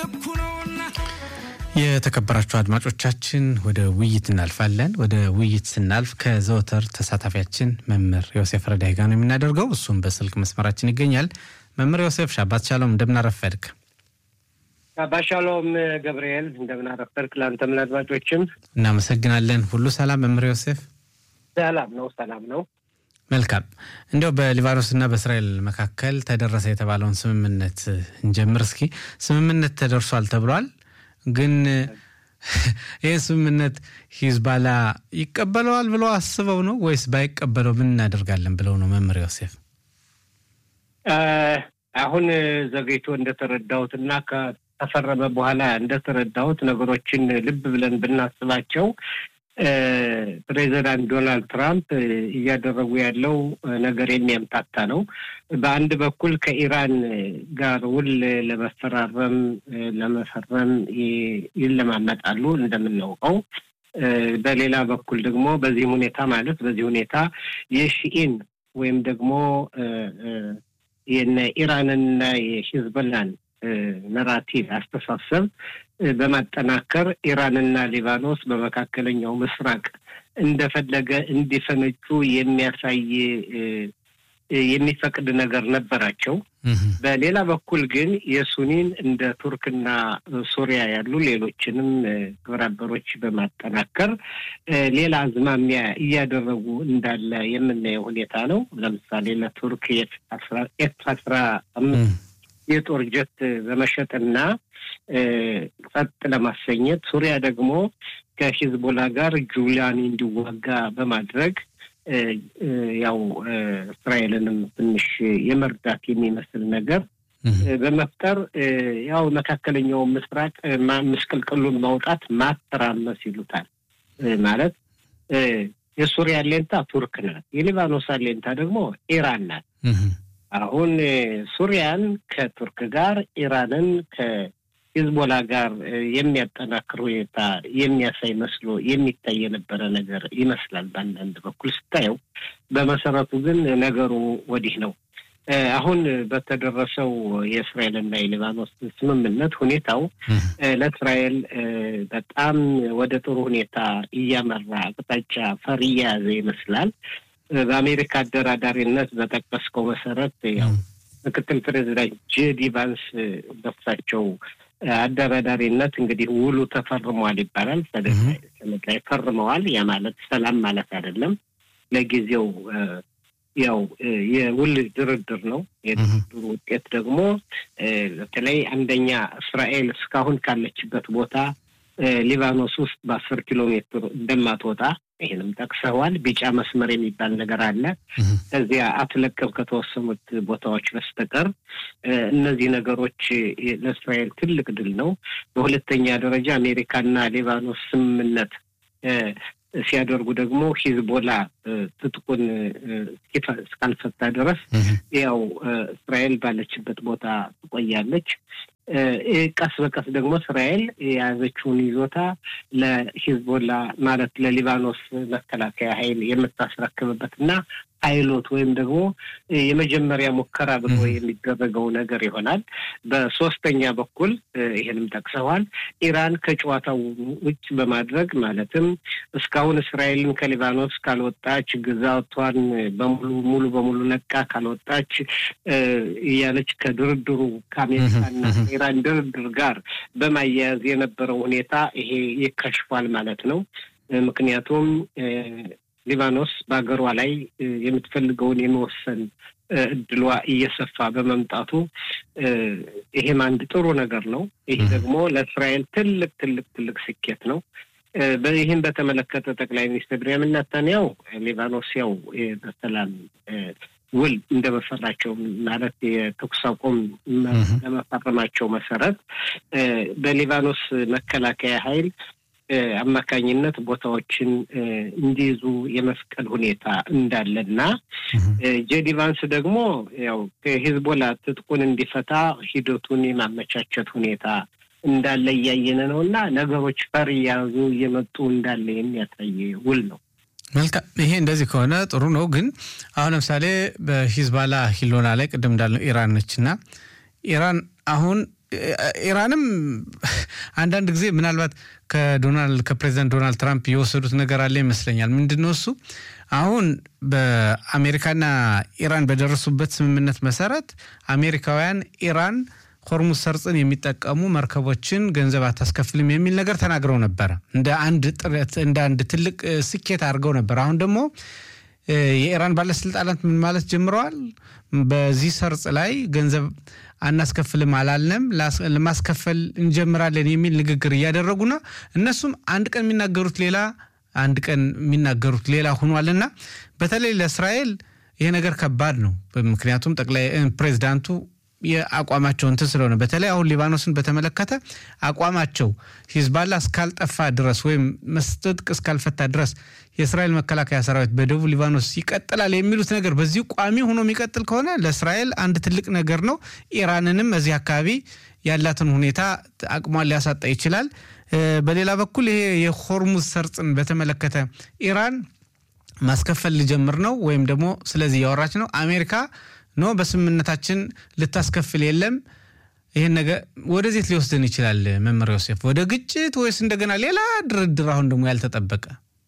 የተከበራችሁ አድማጮቻችን ወደ ውይይት እናልፋለን። ወደ ውይይት ስናልፍ ከዘወትር ተሳታፊያችን መምህር ዮሴፍ ረዳይ ጋር ነው የምናደርገው። እሱም በስልክ መስመራችን ይገኛል። መምህር ዮሴፍ ሻባት ሻሎም፣ እንደምናረፈድክ። ሻባት ሻሎም ገብርኤል፣ እንደምናረፈድክ። ለአንተም ለአድማጮችም እናመሰግናለን። ሁሉ ሰላም መምህር ዮሴፍ? ሰላም ነው፣ ሰላም ነው። መልካም። እንዲያው በሊባኖስና በእስራኤል መካከል ተደረሰ የተባለውን ስምምነት እንጀምር እስኪ። ስምምነት ተደርሷል ተብሏል ግን ይህ ስምምነት ሂዝባላ ይቀበለዋል ብለው አስበው ነው ወይስ ባይቀበለው ምን እናደርጋለን ብለው ነው? መምህር ዮሴፍ አሁን ዘግይቶ እንደተረዳሁት እና ከተፈረመ በኋላ እንደተረዳሁት ነገሮችን ልብ ብለን ብናስባቸው ፕሬዚዳንት ዶናልድ ትራምፕ እያደረጉ ያለው ነገር የሚያምታታ ነው። በአንድ በኩል ከኢራን ጋር ውል ለመፈራረም ለመፈረም ይለማመጣሉ እንደምናውቀው። በሌላ በኩል ደግሞ በዚህም ሁኔታ ማለት በዚህ ሁኔታ የሺኢን ወይም ደግሞ የነ ኢራንንና የሂዝቦላን ነራቲቭ አስተሳሰብ በማጠናከር ኢራንና ሊባኖስ በመካከለኛው ምስራቅ እንደፈለገ እንዲፈነጩ የሚያሳይ የሚፈቅድ ነገር ነበራቸው። በሌላ በኩል ግን የሱኒን እንደ ቱርክና ሱሪያ ያሉ ሌሎችንም ግብረ አበሮች በማጠናከር ሌላ አዝማሚያ እያደረጉ እንዳለ የምናየው ሁኔታ ነው። ለምሳሌ ለቱርክ ኤፍ አስራ አምስት የጦር ጀት በመሸጥና ጸጥ ለማሰኘት ሱሪያ ደግሞ ከሂዝቦላ ጋር ጁሊያኒ እንዲዋጋ በማድረግ ያው እስራኤልንም ትንሽ የመርዳት የሚመስል ነገር በመፍጠር ያው መካከለኛው ምስራቅ ምስቅልቅሉን ማውጣት ማተራመስ ይሉታል። ማለት የሱሪያ አሌንታ ቱርክ ናት፣ የሊባኖስ አሌንታ ደግሞ ኢራን ናት። አሁን ሱሪያን ከቱርክ ጋር ኢራንን ከሂዝቦላ ጋር የሚያጠናክር ሁኔታ የሚያሳይ መስሎ የሚታይ የነበረ ነገር ይመስላል በአንዳንድ በኩል ስታየው። በመሰረቱ ግን ነገሩ ወዲህ ነው። አሁን በተደረሰው የእስራኤልና የሊባኖስ ስምምነት ሁኔታው ለእስራኤል በጣም ወደ ጥሩ ሁኔታ እያመራ አቅጣጫ ፈር እየያዘ ይመስላል። በአሜሪካ አደራዳሪነት በጠቀስከው መሰረት ያው ምክትል ፕሬዚዳንት ጄዲ ቫንስ በሳቸው አደራዳሪነት እንግዲህ ውሉ ተፈርሟል ይባላል። ሰነድ ላይ ፈርመዋል። ያ ማለት ሰላም ማለት አይደለም። ለጊዜው ያው የውል ድርድር ነው። የድርድሩ ውጤት ደግሞ በተለይ አንደኛ እስራኤል እስካሁን ካለችበት ቦታ ሊባኖስ ውስጥ በአስር ኪሎ ሜትር እንደማትወጣ ይህንም ጠቅሰዋል። ቢጫ መስመር የሚባል ነገር አለ። ከዚያ አትለቅም ከተወሰኑት ቦታዎች በስተቀር እነዚህ ነገሮች ለእስራኤል ትልቅ ድል ነው። በሁለተኛ ደረጃ አሜሪካና ሊባኖስ ስምምነት ሲያደርጉ ደግሞ ሂዝቦላ ትጥቁን እስካልፈታ ድረስ ያው እስራኤል ባለችበት ቦታ ትቆያለች። ቀስ በቀስ ደግሞ እስራኤል የያዘችውን ይዞታ ለሂዝቦላ ማለት ለሊባኖስ መከላከያ ኃይል የምታስረክብበት እና ፓይሎት ወይም ደግሞ የመጀመሪያ ሙከራ ብሎ የሚደረገው ነገር ይሆናል። በሶስተኛ በኩል ይህንም ጠቅሰዋል። ኢራን ከጨዋታው ውጭ በማድረግ ማለትም እስካሁን እስራኤልን ከሊባኖስ ካልወጣች ግዛቷን በሙሉ ሙሉ በሙሉ ነቃ ካልወጣች እያለች ከድርድሩ ከአሜሪካና ኢራን ድርድር ጋር በማያያዝ የነበረው ሁኔታ ይሄ ይከሽፏል ማለት ነው። ምክንያቱም ሊባኖስ በሀገሯ ላይ የምትፈልገውን የመወሰን እድሏ እየሰፋ በመምጣቱ ይሄም አንድ ጥሩ ነገር ነው። ይህ ደግሞ ለእስራኤል ትልቅ ትልቅ ትልቅ ስኬት ነው። ይህም በተመለከተ ጠቅላይ ሚኒስትር ቤንያሚን ኔታንያሁ ሊባኖስ ያው በሰላም ውል እንደመፈራቸው ማለት የተኩስ አቁም ለመፈረማቸው መሰረት በሊባኖስ መከላከያ ኃይል አማካኝነት ቦታዎችን እንዲይዙ የመፍቀድ ሁኔታ እንዳለና ጄዲ ቫንስ ደግሞ ያው ከሂዝቦላ ትጥቁን እንዲፈታ ሂደቱን የማመቻቸት ሁኔታ እንዳለ እያየን ነው እና ነገሮች ፈር እያያዙ እየመጡ እንዳለ የሚያሳይ ውል ነው። መልካም። ይሄ እንደዚህ ከሆነ ጥሩ ነው። ግን አሁን ለምሳሌ በሂዝባላ ሂሎና ላይ ቅድም እንዳልነው ኢራን ነች እና ኢራን አሁን ኢራንም አንዳንድ ጊዜ ምናልባት ከዶናልድ ከፕሬዚዳንት ዶናልድ ትራምፕ የወሰዱት ነገር አለ ይመስለኛል። ምንድን ነው እሱ አሁን በአሜሪካና ኢራን በደረሱበት ስምምነት መሰረት አሜሪካውያን ኢራን ሆርሙዝ ሰርጽን የሚጠቀሙ መርከቦችን ገንዘብ አታስከፍልም የሚል ነገር ተናግረው ነበረ። እንደ አንድ ጥረት እንደ አንድ ትልቅ ስኬት አድርገው ነበር። አሁን ደግሞ የኢራን ባለስልጣናት ምን ማለት ጀምረዋል? በዚህ ሰርጽ ላይ ገንዘብ አናስከፍልም አላልንም፣ ለማስከፈል እንጀምራለን የሚል ንግግር እያደረጉና እነሱም አንድ ቀን የሚናገሩት ሌላ አንድ ቀን የሚናገሩት ሌላ ሆኗልና በተለይ ለእስራኤል ይሄ ነገር ከባድ ነው። ምክንያቱም ጠቅላይ ፕሬዚዳንቱ የአቋማቸው እንትን ስለሆነ በተለይ አሁን ሊባኖስን በተመለከተ አቋማቸው ሂዝባላ እስካልጠፋ ድረስ ወይም መስጠጥቅ እስካልፈታ ድረስ የእስራኤል መከላከያ ሰራዊት በደቡብ ሊባኖስ ይቀጥላል የሚሉት ነገር በዚሁ ቋሚ ሆኖ የሚቀጥል ከሆነ ለእስራኤል አንድ ትልቅ ነገር ነው። ኢራንንም እዚህ አካባቢ ያላትን ሁኔታ አቅሟን ሊያሳጣ ይችላል። በሌላ በኩል ይሄ የሆርሙዝ ሰርጽን በተመለከተ ኢራን ማስከፈል ሊጀምር ነው ወይም ደግሞ ስለዚህ እያወራች ነው አሜሪካ ኖ በስምምነታችን ልታስከፍል የለም። ይህን ነገር ወደዜት ሊወስድን ይችላል? መምህር ዮሴፍ ወደ ግጭት ወይስ እንደገና ሌላ ድርድር? አሁን ደግሞ ያልተጠበቀ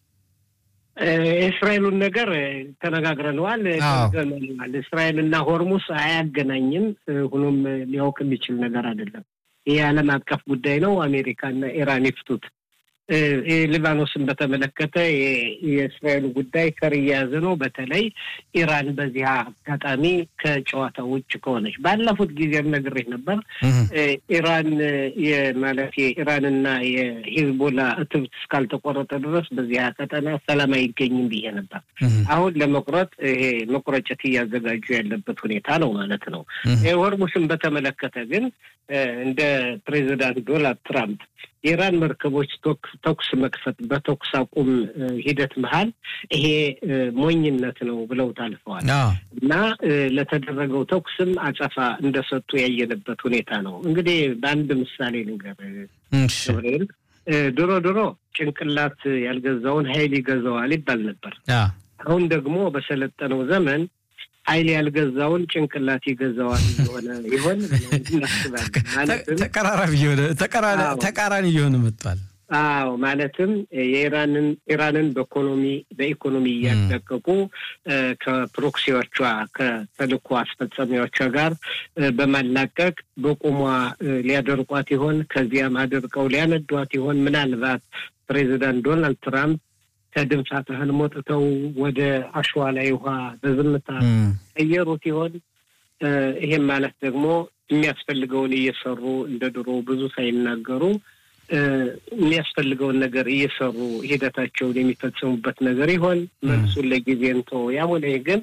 የእስራኤሉን ነገር ተነጋግረነዋል። እስራኤልና ሆርሙስ አያገናኝም። ሆኖም ሊያውቅ የሚችል ነገር አይደለም። ይህ የዓለም አቀፍ ጉዳይ ነው። አሜሪካና ኢራን ይፍቱት። ሊባኖስን በተመለከተ የእስራኤሉ ጉዳይ ከር እየያዘ ነው። በተለይ ኢራን በዚህ አጋጣሚ ከጨዋታ ውጭ ከሆነች ባለፉት ጊዜም ነግሬህ ነበር። ኢራን ማለት የኢራንና የሂዝቦላ እትብት እስካልተቆረጠ ድረስ በዚህ ቀጠና ሰላም አይገኝም ብዬ ነበር። አሁን ለመቁረጥ ይሄ መቁረጨት እያዘጋጁ ያለበት ሁኔታ ነው ማለት ነው። ሆርሙስን በተመለከተ ግን እንደ ፕሬዚዳንት ዶናልድ ትራምፕ የኢራን መርከቦች ተኩስ መክፈት በተኩስ አቁም ሂደት መሀል ይሄ ሞኝነት ነው ብለው ታልፈዋል እና ለተደረገው ተኩስም አጸፋ እንደሰጡ ያየንበት ሁኔታ ነው። እንግዲህ በአንድ ምሳሌ ልንገር ገብርኤል፣ ድሮ ድሮ ጭንቅላት ያልገዛውን ኃይል ይገዛዋል ይባል ነበር። አሁን ደግሞ በሰለጠነው ዘመን ኃይል ያልገዛውን ጭንቅላት ይገዛዋል የሆነ ይሆን እናስባለን። ተቃራኒ እየሆነ መጥቷል። አዎ ማለትም የኢራንን ኢራንን በኢኮኖሚ በኢኮኖሚ እያደቀቁ ከፕሮክሲዎቿ ከተልእኮ አስፈጻሚዎቿ ጋር በማላቀቅ በቁሟ ሊያደርቋት ይሆን? ከዚያም አድርቀው ሊያነዷት ይሆን? ምናልባት ፕሬዚዳንት ዶናልድ ትራምፕ ከድንፋት ያህል ሞጥተው ወደ አሸዋ ላይ ውሃ በዝምታ ቀየሩት ይሆን? ይሄም ማለት ደግሞ የሚያስፈልገውን እየሰሩ እንደ ድሮ ብዙ ሳይናገሩ የሚያስፈልገውን ነገር እየሰሩ ሂደታቸውን የሚፈጽሙበት ነገር ይሆን? መልሱን ለጊዜ እንተው። ያም ሆነ ግን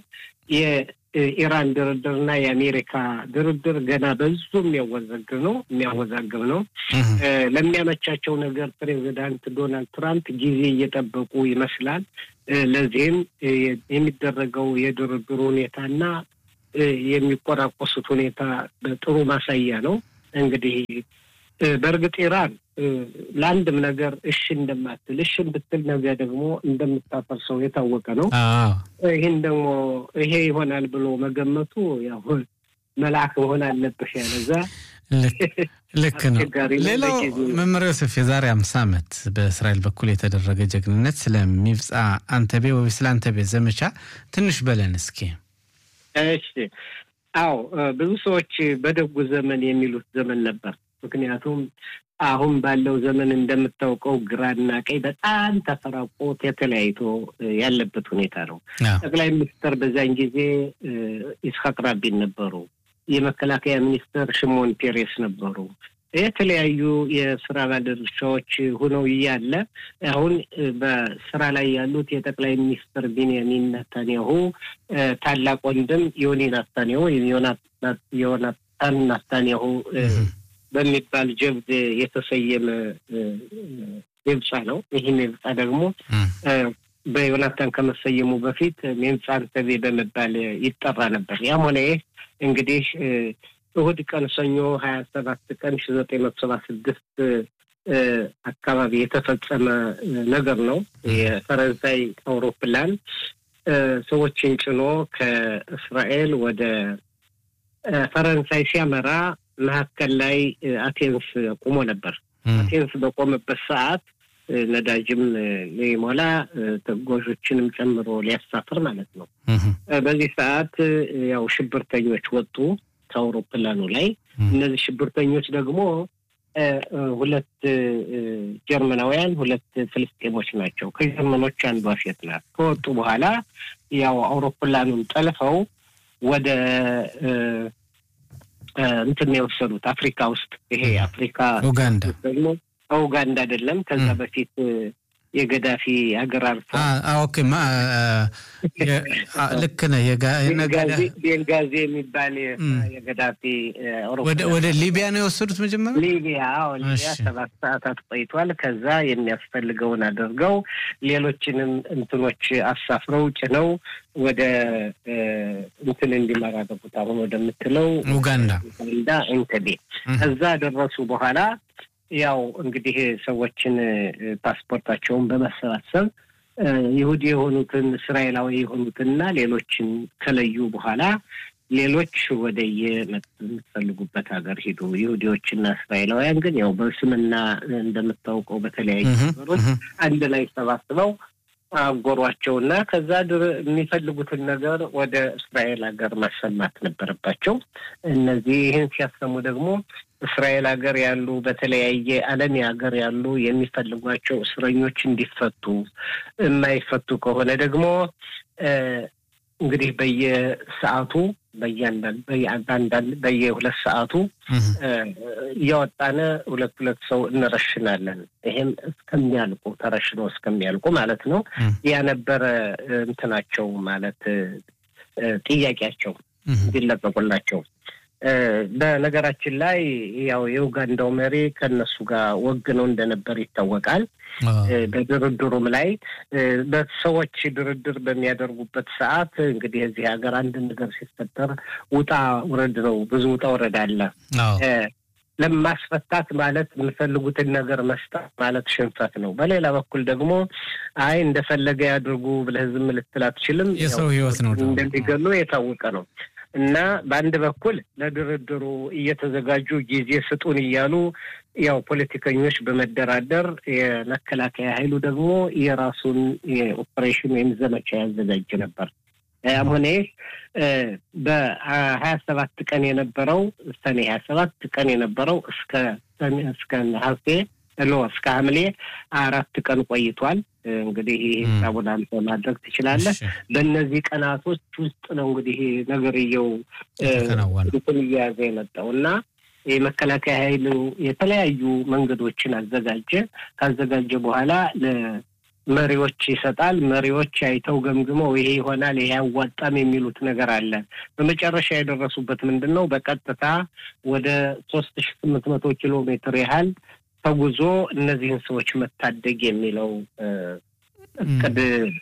የኢራን ድርድርና የአሜሪካ ድርድር ገና በዙ የሚያወዛግብ ነው የሚያወዛግብ ነው። ለሚያመቻቸው ነገር ፕሬዚዳንት ዶናልድ ትራምፕ ጊዜ እየጠበቁ ይመስላል። ለዚህም የሚደረገው የድርድሩ ሁኔታና የሚቆራቆሱት ሁኔታ ጥሩ ማሳያ ነው። እንግዲህ በእርግጥ ኢራን ለአንድም ነገር እሺ እንደማትል እሺ ብትል ነገ ደግሞ እንደምታፈርሰው የታወቀ ነው። ይህን ደግሞ ይሄ ይሆናል ብሎ መገመቱ ያው መልአክ መሆን አለብሽ ያለዛ ልክ ነው። ሌላው መምህር ዮሴፍ የዛሬ አምሳ ዓመት በእስራኤል በኩል የተደረገ ጀግንነት ስለሚብፃ አንተቤ ወይ ስለ አንተቤ ዘመቻ ትንሽ በለን እስኪ። እሺ፣ አዎ ብዙ ሰዎች በደጉ ዘመን የሚሉት ዘመን ነበር። ምክንያቱም አሁን ባለው ዘመን እንደምታውቀው ግራና ቀኝ በጣም ተፈራቆ ተለያይቶ ያለበት ሁኔታ ነው። ጠቅላይ ሚኒስትር በዚያን ጊዜ ይስሐቅ ራቢን ነበሩ። የመከላከያ ሚኒስትር ሽሞን ፔሬስ ነበሩ። የተለያዩ የስራ ባለድርሻዎች ሆነው እያለ አሁን በስራ ላይ ያሉት የጠቅላይ ሚኒስትር ቢንያሚን ናታንያሁ ታላቅ ወንድም ዮኒ ናታንያሁ ዮናታን ናታንያሁ በሚባል ጀብድ የተሰየመ ሜምጻ ነው። ይህ ሜምጻ ደግሞ በዮናታን ከመሰየሙ በፊት ሜምጻ አንተቤ በመባል ይጠራ ነበር። ያም ሆነ ይህ እንግዲህ እሁድ ቀን ሰኞ ሀያ ሰባት ቀን ሺ ዘጠኝ መቶ ሰባ ስድስት አካባቢ የተፈጸመ ነገር ነው። የፈረንሳይ አውሮፕላን ሰዎችን ጭኖ ከእስራኤል ወደ ፈረንሳይ ሲያመራ መካከል ላይ አቴንስ ቆሞ ነበር። አቴንስ በቆመበት ሰዓት ነዳጅም ሊሞላ ተጓዦችንም ጨምሮ ሊያሳፍር ማለት ነው። በዚህ ሰዓት ያው ሽብርተኞች ወጡ ከአውሮፕላኑ ላይ። እነዚህ ሽብርተኞች ደግሞ ሁለት ጀርመናውያን፣ ሁለት ፍልስጤሞች ናቸው። ከጀርመኖች አንዷ ሴት ናት። ከወጡ በኋላ ያው አውሮፕላኑን ጠልፈው ወደ እንትን የወሰዱት አፍሪካ ውስጥ ይሄ አፍሪካ ኡጋንዳ ደግሞ ኡጋንዳ አይደለም። ከዛ በፊት የገዳፊ ሀገር አርፎ ኦኬ፣ ልክ ነህ። ቤንጋዚ የሚባል የገዳፊ ወደ ሊቢያ ነው የወሰዱት መጀመሪያ። ሊቢያ ሊቢያ ሰባት ሰዓታት ቆይቷል። ከዛ የሚያስፈልገውን አድርገው ሌሎችንም እንትኖች አሳፍረው ጭነው ወደ እንትን እንዲመራ አደረጉት። አሁን ወደምትለው ኡጋንዳ ኡጋንዳ ኢንተቤ ከዛ ደረሱ በኋላ ያው እንግዲህ ሰዎችን ፓስፖርታቸውን በመሰባሰብ ይሁዲ የሆኑትን እስራኤላዊ የሆኑትንና ሌሎችን ከለዩ በኋላ ሌሎች ወደ የምትፈልጉበት ሀገር ሂዱ። ይሁዲዎችና እስራኤላውያን ግን ያው በስምና እንደምታውቀው በተለያዩ ነገሮች አንድ ላይ ሰባስበው አጎሯቸውና ከዛ ድር የሚፈልጉትን ነገር ወደ እስራኤል ሀገር ማሰማት ነበረባቸው። እነዚህ ይህን ሲያሰሙ ደግሞ እስራኤል ሀገር ያሉ በተለያየ ዓለም ሀገር ያሉ የሚፈልጓቸው እስረኞች እንዲፈቱ፣ የማይፈቱ ከሆነ ደግሞ እንግዲህ በየሰዓቱ በየአንዳንድ በየሁለት ሰዓቱ እያወጣነ ሁለት ሁለት ሰው እንረሽናለን። ይሄም እስከሚያልቁ ተረሽነው እስከሚያልቁ ማለት ነው። ያ ነበረ እንትናቸው ማለት ጥያቄያቸው እንዲለቀቁላቸው። በነገራችን ላይ ያው የኡጋንዳው መሪ ከእነሱ ጋር ወግነው እንደነበር ይታወቃል። በድርድሩም ላይ በሰዎች ድርድር በሚያደርጉበት ሰዓት እንግዲህ እዚህ ሀገር አንድ ነገር ሲፈጠር ውጣ ውረድ ነው። ብዙ ውጣ ውረድ አለ። ለማስፈታት ማለት የምፈልጉትን ነገር መስጠት ማለት ሽንፈት ነው። በሌላ በኩል ደግሞ አይ እንደፈለገ ያድርጉ ብለህ ዝም ልትል አትችልም። የሰው ሕይወት ነው እንደሚገሉ የታወቀ ነው። እና በአንድ በኩል ለድርድሩ እየተዘጋጁ ጊዜ ስጡን እያሉ ያው ፖለቲከኞች በመደራደር የመከላከያ ኃይሉ ደግሞ የራሱን የኦፕሬሽን ወይም ዘመቻ ያዘጋጅ ነበር። ያም ሆነ በሀያ ሰባት ቀን የነበረው ሰኔ ሀያ ሰባት ቀን የነበረው እስከ እስከ ነሐሴ ሎ እስከ ሐምሌ አራት ቀን ቆይቷል። እንግዲህ ይህ ሂሳቡን አንተ ማድረግ ትችላለህ። በእነዚህ ቀናቶች ውስጥ ነው እንግዲህ ነገርየው እንትን እየያዘ የመጣው እና የመከላከያ ኃይሉ የተለያዩ መንገዶችን አዘጋጀ። ካዘጋጀ በኋላ መሪዎች ይሰጣል። መሪዎች አይተው ገምግመው ይሄ ይሆናል፣ ይሄ አያዋጣም የሚሉት ነገር አለ። በመጨረሻ የደረሱበት ምንድን ነው? በቀጥታ ወደ ሶስት ሺ ስምንት መቶ ኪሎ ሜትር ያህል ተጉዞ እነዚህን ሰዎች መታደግ የሚለው እቅድ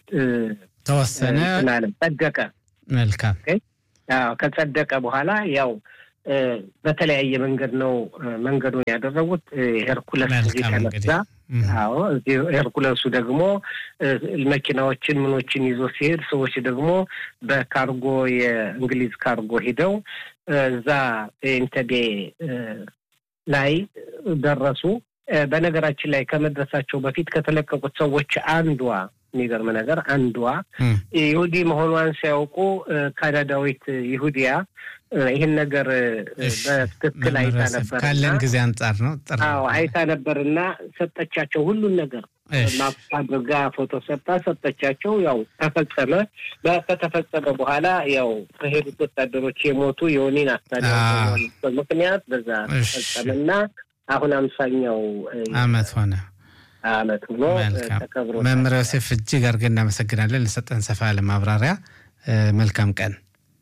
ተወሰነ፣ ጸደቀ። መልካም ከጸደቀ በኋላ ያው በተለያየ መንገድ ነው መንገዱን ያደረጉት። ሄርኩለስ እዚህ ተነሳ። አዎ እዚህ ሄርኩለሱ ደግሞ መኪናዎችን ምኖችን ይዞ ሲሄድ፣ ሰዎች ደግሞ በካርጎ የእንግሊዝ ካርጎ ሂደው እዛ ኢንተቤ ላይ ደረሱ። በነገራችን ላይ ከመድረሳቸው በፊት ከተለቀቁት ሰዎች አንዷ የሚገርም ነገር አንዷ ይሁዲ መሆኗን ሲያውቁ ካናዳዊት ይሁዲያ ይህን ነገር በትክክል አይታ ነበር። ካለን ጊዜ አንጻር ነው። አዎ አይታ ነበርና ሰጠቻቸው ሁሉን ነገር ማፕ አድርጋ ፎቶ ሰጣ ሰጠቻቸው። ያው ተፈጸመ። ከተፈጸመ በኋላ ያው ከሄዱት ወታደሮች የሞቱ የሆኔን አስታዲ ምክንያት በዛ ተፈጸመና አሁን አምሳኛው አመት ሆነ አመት ሆኖ ተከብሮ መምህር ዮሴፍ እጅግ አድርገን እናመሰግናለን ለሰጠን ሰፋ ያለ ማብራሪያ። መልካም ቀን።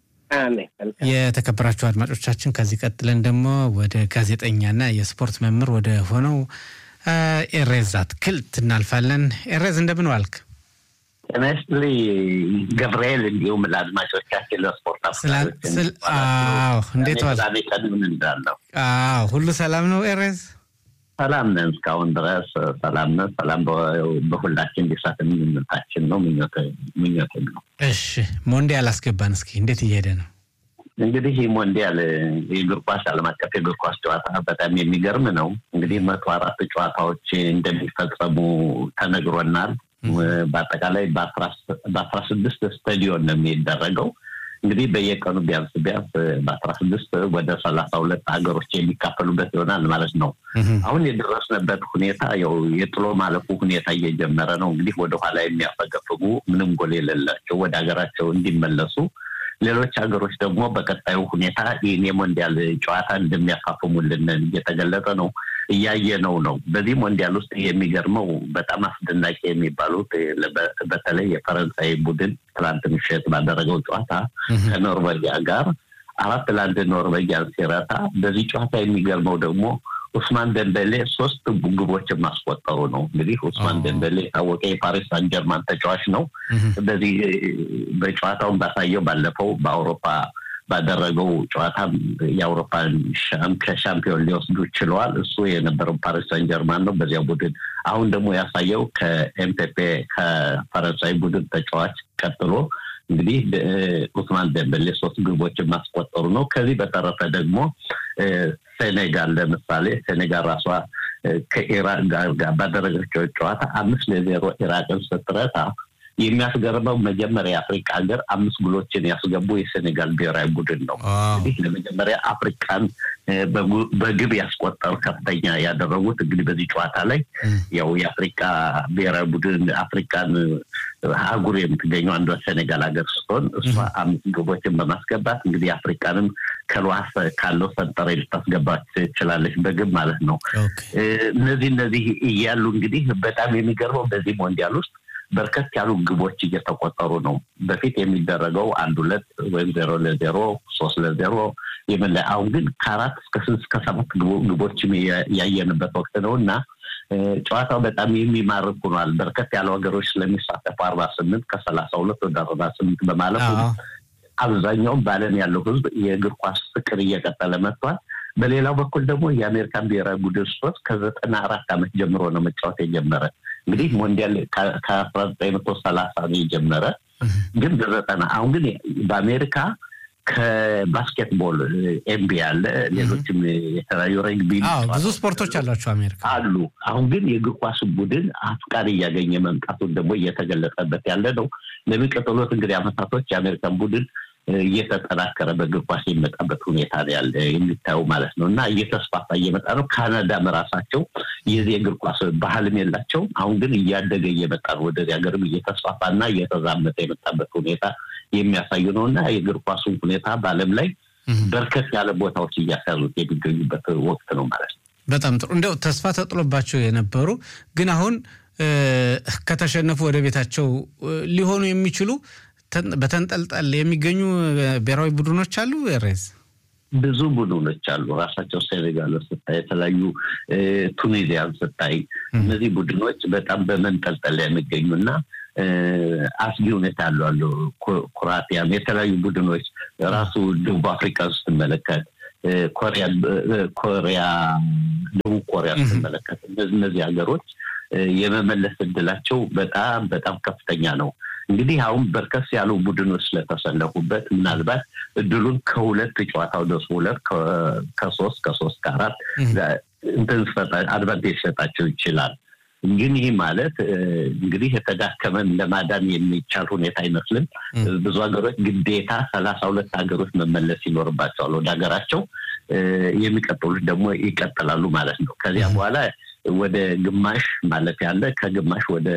የተከበራችሁ አድማጮቻችን ከዚህ ቀጥለን ደግሞ ወደ ጋዜጠኛና የስፖርት መምህር ወደ ሆነው ኤሬዝ አትክልት እናልፋለን። ኤሬዝ እንደምን ዋልክ? ጤና ይስጥልኝ ገብርኤል፣ እንዲሁም ለአድማጮቻችን ለስፖርት እንዴት ዋል? ቀድምን እንዳለው ሁሉ ሰላም ነው ኤሬዝ? ሰላም ነን እስካሁን ድረስ ሰላም ነን። ሰላም በሁላችን እንዲሳት ምኞታችን ነው ምኞትም ነው። እሺ ሞንዲያል አስገባን። እስኪ እንዴት እየሄደ ነው? እንግዲህ ይህ ሞንዲያል የእግር ኳስ ዓለም አቀፍ የእግር ኳስ ጨዋታ በጣም የሚገርም ነው። እንግዲህ መቶ አራት ጨዋታዎች እንደሚፈጸሙ ተነግሮናል። በአጠቃላይ በአስራ ስድስት ስታዲዮን ነው የሚደረገው። እንግዲህ በየቀኑ ቢያንስ ቢያንስ በአስራ ስድስት ወደ ሰላሳ ሁለት ሀገሮች የሚካፈሉበት ይሆናል ማለት ነው። አሁን የደረስንበት ሁኔታ ያው የጥሎ ማለፉ ሁኔታ እየጀመረ ነው። እንግዲህ ወደኋላ የሚያፈገፍጉ ምንም ጎል የሌላቸው ወደ ሀገራቸው እንዲመለሱ ሌሎች ሀገሮች ደግሞ በቀጣዩ ሁኔታ ይህን የሞንዲያል ጨዋታ እንደሚያፋፍሙልን እየተገለጸ ነው፣ እያየነው ነው። በዚህ ሞንዲያል ውስጥ የሚገርመው በጣም አስደናቂ የሚባሉት በተለይ የፈረንሳይ ቡድን ትላንት ምሽት ባደረገው ጨዋታ ከኖርዌጊያ ጋር አራት ለአንድ ኖርዌጊያን ሲረታ፣ በዚህ ጨዋታ የሚገርመው ደግሞ ኡስማን ደንበሌ ሶስት ግቦችን ማስቆጠሩ ነው። እንግዲህ ኡስማን ደንበሌ የታወቀ የፓሪስ ሳን ጀርማን ተጫዋች ነው። በዚህ በጨዋታውን ባሳየው ባለፈው በአውሮፓ ባደረገው ጨዋታ የአውሮፓን ከሻምፒዮን ሊወስዱ ችለዋል። እሱ የነበረው ፓሪስ ሳን ጀርማን ነው በዚያ ቡድን። አሁን ደግሞ ያሳየው ከኤምፔፔ ከፈረንሳይ ቡድን ተጫዋች ቀጥሎ እንግዲህ ኡስማን ደንበሌ ሶስት ግቦችን ማስቆጠሩ ነው። ከዚህ በተረፈ ደግሞ ሴኔጋል ለምሳሌ ሴኔጋል ራሷ ከኢራቅ ጋር ባደረገችው ጨዋታ አምስት ለዜሮ ኢራቅን ስትረታ የሚያስገርመው መጀመሪያ የአፍሪካ ሀገር አምስት ጉሎችን ያስገቡ የሴኔጋል ብሔራዊ ቡድን ነው። እንግዲህ ለመጀመሪያ አፍሪካን በግብ ያስቆጠሩ ከፍተኛ ያደረጉት እንግዲህ በዚህ ጨዋታ ላይ ያው የአፍሪካ ብሔራዊ ቡድን አፍሪካን አህጉር የምትገኘው አንዷ ሴኔጋል ሀገር ስትሆን እሷ አምስት ግቦችን በማስገባት እንግዲህ አፍሪካንም ከልዋስ ካለው ሰንጠረ ልታስገባ ትችላለች በግብ ማለት ነው። እነዚህ እነዚህ እያሉ እንግዲህ በጣም የሚገርመው በዚህ ሞንዲያል ውስጥ በርከት ያሉ ግቦች እየተቆጠሩ ነው። በፊት የሚደረገው አንድ ሁለት ወይም ዜሮ ለዜሮ ሶስት ለዜሮ የምንለ አሁን ግን ከአራት እስከ ስድስት እስከ ሰባት ግቦችም ያየንበት ወቅት ነው እና ጨዋታው በጣም የሚማርክ ሆኗል። በርከት ያሉ ሀገሮች ስለሚሳተፉ አርባ ስምንት ከሰላሳ ሁለት ወደ አርባ ስምንት በማለፉ አብዛኛውም በዓለም ያለው ሕዝብ የእግር ኳስ ፍቅር እየቀጠለ መጥቷል። በሌላው በኩል ደግሞ የአሜሪካን ብሔራዊ ቡድን ስፖርት ከዘጠና አራት ዓመት ጀምሮ ነው መጫወት የጀመረ እንግዲህ ሞንዲያል ከአስራ ዘጠኝ መቶ ሰላሳ ነው የጀመረ ግን በዘጠና አሁን ግን በአሜሪካ ከባስኬትቦል ኤምቢ አለ፣ ሌሎችም የተለያዩ ረግቢ ብዙ ስፖርቶች አሏቸው አሜሪካ አሉ። አሁን ግን የእግር ኳስ ቡድን አፍቃሪ እያገኘ መምጣቱን ደግሞ እየተገለጸበት ያለ ነው። ለሚቀጥሉት እንግዲህ አመታቶች የአሜሪካን ቡድን እየተጠናከረ በእግር ኳስ የሚመጣበት ሁኔታ ነው ያለ የሚታየው ማለት ነው እና እየተስፋፋ እየመጣ ነው። ካናዳም ራሳቸው የዚህ የእግር ኳስ ባህልም የላቸው። አሁን ግን እያደገ እየመጣ ነው። ወደዚህ ሀገርም እየተስፋፋ እና እየተዛመተ የመጣበት ሁኔታ የሚያሳዩ ነው እና የእግር ኳሱን ሁኔታ በዓለም ላይ በርከት ያለ ቦታዎች እያሳሉት የሚገኙበት ወቅት ነው ማለት ነው። በጣም ጥሩ። እንደው ተስፋ ተጥሎባቸው የነበሩ ግን አሁን ከተሸነፉ ወደ ቤታቸው ሊሆኑ የሚችሉ በተንጠልጠል የሚገኙ ብሔራዊ ቡድኖች አሉ። ሬዝ ብዙ ቡድኖች አሉ። ራሳቸው ሴኔጋል ስታይ፣ የተለያዩ ቱኒዚያን ስታይ፣ እነዚህ ቡድኖች በጣም በመንጠልጠል የሚገኙ እና አስጊ ሁኔታ ያሉ አሉ። ኩራቲያም የተለያዩ ቡድኖች ራሱ ደቡብ አፍሪካ ስትመለከት ኮሪያ ኮሪያ ደቡብ ኮሪያ ስትመለከት እነዚህ ሀገሮች የመመለስ እድላቸው በጣም በጣም ከፍተኛ ነው። እንግዲህ አሁን በርከስ ያሉ ቡድኖች ስለተሰለፉበት ምናልባት እድሉን ከሁለት ጨዋታ ወደ ሁለት ከሶስት ከሶስት ከአራት እንትን አድቫንቴጅ ሰጣቸው ይችላል። ግን ይህ ማለት እንግዲህ የተዳከመን ለማዳን የሚቻል ሁኔታ አይመስልም። ብዙ ሀገሮች ግዴታ ሰላሳ ሁለት ሀገሮች መመለስ ይኖርባቸዋል ወደ ሀገራቸው። የሚቀጥሉት ደግሞ ይቀጥላሉ ማለት ነው። ከዚያ በኋላ ወደ ግማሽ ማለት ያለ ከግማሽ ወደ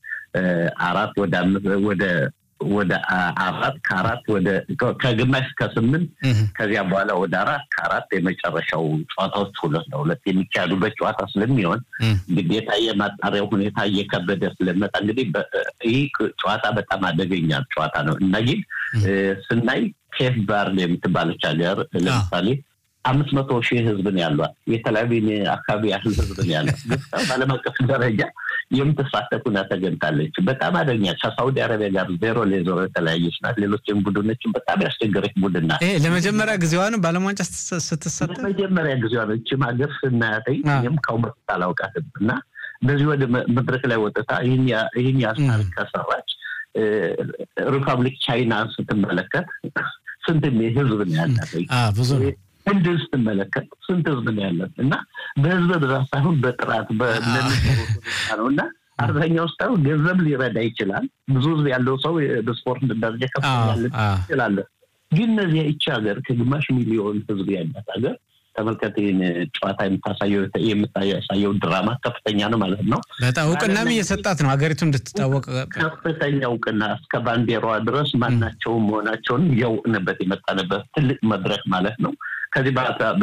አራት ወደ አምስት ወደ ወደ አራት ከአራት ወደ ከግማሽ ከስምንት ከዚያ በኋላ ወደ አራት ከአራት የመጨረሻው ጨዋታዎች ሁለት ለሁለት የሚካሄዱበት ጨዋታ ስለሚሆን ግዴታ የማጣሪያው ሁኔታ እየከበደ ስለመጣ እንግዲህ ይህ ጨዋታ በጣም አደገኛ ጨዋታ ነው እና ግን ስናይ ኬፕ ቨርዴ የምትባለች ሀገር ለምሳሌ አምስት መቶ ሺህ ህዝብ ነው ያሏት። የተለያዩ አካባቢ ያህል ህዝብ ነው ያሏት። በዓለም አቀፍ ደረጃ የምትሳተፉና ተገኝታለች። በጣም አደኛ ከሳውዲ አረቢያ ጋር ዜሮ ለዜሮ የተለያየች ናት። ሌሎችም ቡድኖችን በጣም ያስቸገረች ቡድን ናት። ለመጀመሪያ ጊዜዋ ነው በዓለም ዋንጫ ስትሳተፍ ለመጀመሪያ ጊዜዋ ነው። እችም ሀገር ስናያተኝ ይህም ከውመት አላውቃትም እና በዚህ ወደ መድረክ ላይ ወጥታ ይህን ያህል ታሪክ ከሰራች ሪፐብሊክ ቻይና ስትመለከት ስንት ህዝብ ነው ያላት? ብዙ ነው። ህንድን ስትመለከት ስንት ህዝብ ነው ያለት? እና በህዝብ ብዛት ሳይሆን በጥራት ነው እና አብዛኛው ስታዩ ገንዘብ ሊረዳ ይችላል። ብዙ ህዝብ ያለው ሰው በስፖርት ደረጃ ከፍ ይችላለ። ግን እነዚያ ይቺ ሀገር ከግማሽ ሚሊዮን ህዝብ ያላት ሀገር ተመልከት፣ ይህን ጨዋታ የምታሳየው ድራማ ከፍተኛ ነው ማለት ነው። በጣም እውቅናም እየሰጣት ነው ሀገሪቱ እንድትታወቅ ከፍተኛ እውቅና እስከ ባንዲራዋ ድረስ ማናቸውም መሆናቸውን እያወቅንበት የመጣንበት ትልቅ መድረክ ማለት ነው። ከዚህ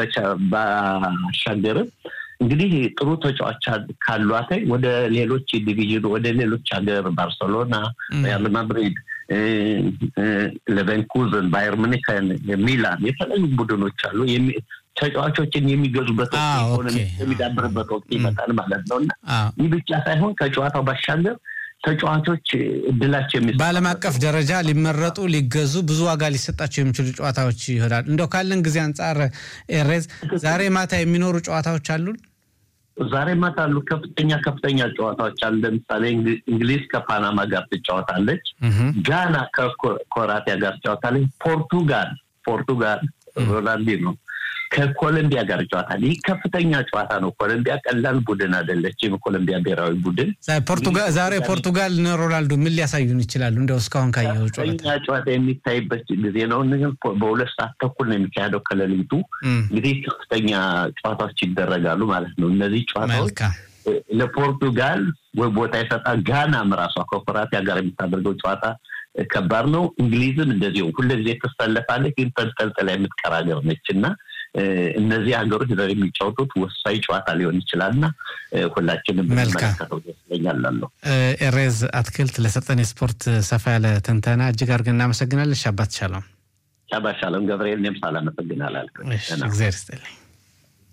ባሻገርም እንግዲህ ጥሩ ተጫዋች ካሏት ወደ ሌሎች ዲቪዥን ወደ ሌሎች ሀገር ባርሰሎና፣ ሪያል ማድሪድ፣ ሌቨንኩዘን፣ ባየር ሙኒክን፣ ሚላን የተለያዩ ቡድኖች አሉ ተጫዋቾችን የሚገዙበት ኢኮኖሚ የሚዳብርበት ወቅት ይመጣል ማለት ነው እና ይህ ብቻ ሳይሆን ከጨዋታው ባሻገር ተጫዋቾች እድላቸው የሚ በዓለም አቀፍ ደረጃ ሊመረጡ ሊገዙ ብዙ ዋጋ ሊሰጣቸው የሚችሉ ጨዋታዎች ይሆናል። እንደው ካለን ጊዜ አንጻር ኤሬዝ ዛሬ ማታ የሚኖሩ ጨዋታዎች አሉን። ዛሬ ማታ አሉ ከፍተኛ ከፍተኛ ጨዋታዎች አሉ። ለምሳሌ እንግሊዝ ከፓናማ ጋር ትጫወታለች። ጋና ከኮራቲያ ጋር ትጫወታለች። ፖርቱጋል ፖርቱጋል ሮናልዲኖ ከኮሎምቢያ ጋር ጨዋታል። ይህ ከፍተኛ ጨዋታ ነው። ኮሎምቢያ ቀላል ቡድን አይደለችም። ኮሎምቢያ ብሔራዊ ቡድን ዛሬ ፖርቱጋል ሮናልዶ ምን ሊያሳዩን ይችላሉ? እንደው እስካሁን ካየው ጨዋታ ጨዋታ የሚታይበት ጊዜ ነው። በሁለት ሰዓት ተኩል ነው የሚካሄደው ከሌሊቱ። እንግዲህ ከፍተኛ ጨዋታዎች ይደረጋሉ ማለት ነው። እነዚህ ጨዋታዎች ለፖርቱጋል ወይ ቦታ ይሰጣል። ጋናም ራሷ ከኮራቲያ ጋር የምታደርገው ጨዋታ ከባድ ነው። እንግሊዝም እንደዚሁ ሁልጊዜ ትሰለፋለች፣ ግን ተንጠልጥላ የምትቀር ሀገር ነች እና እነዚህ ሀገሮች ዛሬ የሚጫወቱት ወሳኝ ጨዋታ ሊሆን ይችላል እና ሁላችንም ብንመለከተው ደስ ይለኛል። ኤሬዝ አትክልት ለሰጠን የስፖርት ሰፋ ያለ ትንተና እጅግ አድርገን እናመሰግናለን። ሻባት ሻሎም። ሻባት ሻሎም ገብርኤል። እኔም ሳላመሰግን አላልኩም። እግዚአብሔር ይስጥልኝ።